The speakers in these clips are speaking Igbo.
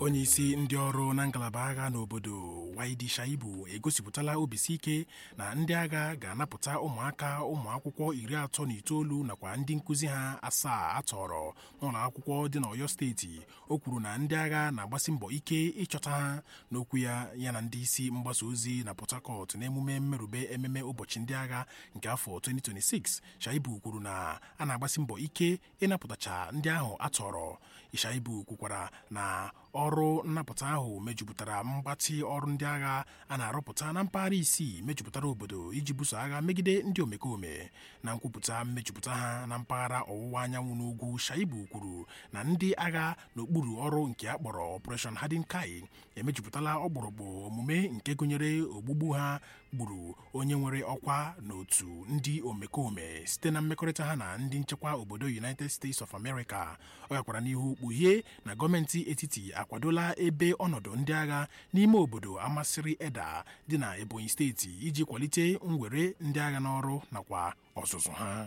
onye isi ndị ọrụ na ngalaba agha n'obodo Waidi Shaibu egosipụtala obisi ike na ndị agha ga-anapụta ụmụaka ụmụ akwụkwọ iri atọ na itoolu nakwa ndị nkụzi ha asaa atọrọ n'ụlọ akwụkwọ dị n'Ọyọ steeti o kwuru na ndị agha na-agbasi mbọ ike ịchọta ha n'okwu ya ya na ndị isi mgbasa ozi na Port Harcourt n'emume mmerube ememe ụbọchị ndị agha nke afọ 2026 Shaibu kwuru na a na-agbasi mbọ ike ịnapụtacha ndị ahụ atọrọ Shaibu kwukwara na ọrụ nnapụta ahụ mejupụtara mgbatị ọrụ ndị agha a na-arụpụta na mpaghara isii mejupụtara obodo iji buso agha megide ndị omekome na nkwupụta mmejupụta ha na mpaghara ọwụwa anyanwụ n'ugwu Shaibu kwuru na ndị agha n'okpuru ọrụ nke a kpọrọ Operation Hardin Kai emejupụtala ọgbụrụgbụ omume nke gụnyere ogbugbu ha gburu onye nwere ọkwa n'otu ndị omekome site na mmekọrịta ha na ndị nchekwa obodo United States of America ọ gakwara n'ihu kpughie na gọọmenti etiti akwadola ebe ọnọdụ ndị agha n'ime obodo amasịrị eda dị na Ebonyi steeti iji kwalite mwere ndị agha n'ọrụ nakwa ọzụzụ ha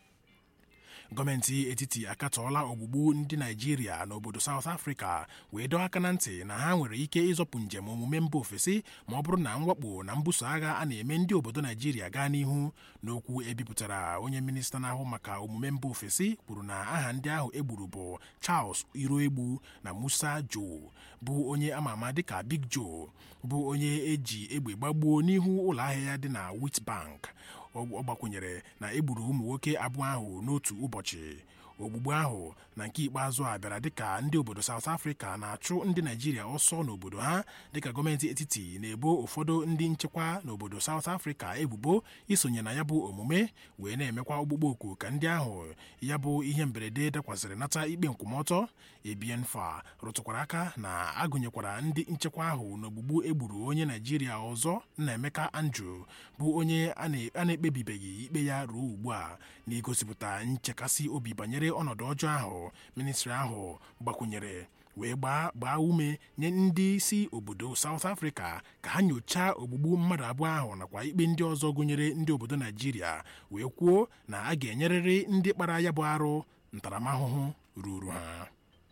gọọmenti etiti akatọọla ogbugbu ndị naijiria n'obodo South Africa wee dọọ aka na ntị na ha nwere ike ịzọpụ njem omume mba ofesi ma ọ bụrụ na mwakpo na mbuso agha a na-eme ndị obodo naijiria gaa n'ihu n'okwu ebipụtara onye minista na-ahụ maka omume mba ofesi kwuru na aha ndị ahụ egburu bụ Charles Iroegbu na Musa Joe bụ onye ama ama dịka Big Joe bụ onye eji egbe gbagbuo n'ihu ụlọ ahịa ya dị na Witbank ọ gbakwunyere na egburu ụmụ nwoke abụọ ahụ n'otu ụbọchị ogbugbu ahụ na nke ikpeazụ a bịara dịka ndị obodo South Africa na-achụ ndị Naijiria ọsọ n'obodo ha dịka gọọmenti etiti na-ebo ụfọdụ ndị nchekwa n'obodo South Africa ebubo isonye na ya bụ omume wee na-emekwa ọgbụgbọ oku ka ndị ahụ ya bụ ihe mberede dakwasịrị nata ikpe nkwụmọtọ Ebienfa rụtụkwara aka na agụnyekwara ndị nchekwa ahụ n'ogbugbu egburu onye Naijiria ọzọ Nnaemeka Andrew bụ onye a na-ekpebibeghị ikpe ya ruo ugbu a na-egosipụta nchekasị obi banyere ọnọdụ ọjọọ ahụ ministri ahụ gbakwunyere wee gbaa gbaa ume nye ndị isi obodo South Africa ka ha nyochaa ogbugbu mmadụ abụọ ahụ nakwa ikpe ndị ọzọ gụnyere ndị obodo Naijiria wee kwuo na a ga-enyerịrị ndị kpara ya bụ arụ ntaramahụhụ ruru ha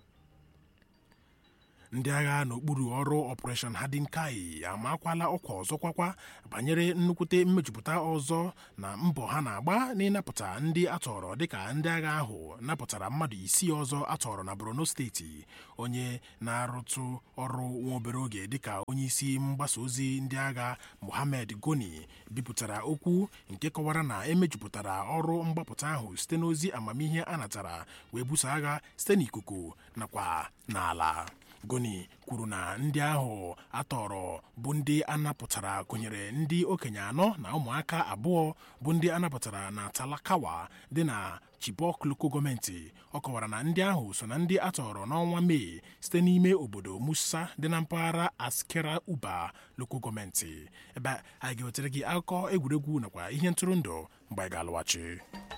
ndị agha n'okpuru ọrụ Operation Hardin Kai amakwala ọkwa ọzọ kwakwa banyere nnukwute mmejupụta ọzọ na mbọ ha na-agba n'ịnapụta ndị atọrọ dịka ndị agha ahụ napụtara mmadụ isii ọzọ atọrọ na Borno steeti onye na-arụtụ ọrụ nwa obere oge dịka onye isi mgbasa ozi ndị agha Mohammed Goni bipụtara okwu nke kọwara na emejupụtara ọrụ mgbapụta ahụ site n'ozi amamihe a natara wee buso agha site n'ikuku nakwa n'ala Goni kwuru na ndị ahụ atọrọ bụ ndị anapụtara gụnyere ndị okenye anọ na ụmụaka abụọ bụ ndị anapụtara na Talakawa dị na Chibok loko gọọmenti ọ kọwara na ndị ahụ so na ndị atọrọ n'ọnwa Mee site n'ime obodo Musa dị na mpaghara Askera Uba loko gọọmenti ebe a ga-ewetara gị akụkọ egwuregwu nakwa ihe ntụrụndụ mgbe anyị ga-alụghachi